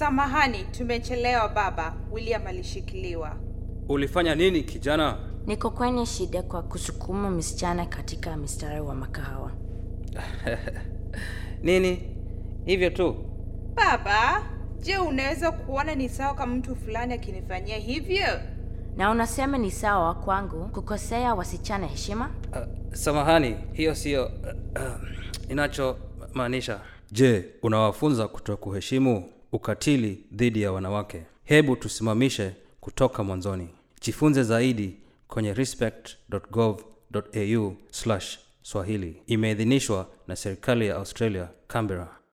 Samahani, tumechelewa baba. William alishikiliwa. Ulifanya nini kijana? Niko kwenye shida kwa kusukuma msichana katika mstari wa makahawa. Nini? Hivyo tu? Baba, je, unaweza kuona ni sawa kama mtu fulani akinifanyia hivyo? Na unasema ni sawa kwangu kukosea wasichana heshima? Uh, samahani, hiyo siyo uh, uh, inachomaanisha. Je, unawafunza kuto kuheshimu ukatili dhidi ya wanawake? Hebu tusimamishe kutoka mwanzoni. Jifunze zaidi kwenye respect.gov.au/swahili. Imeidhinishwa na serikali ya Australia, Canberra.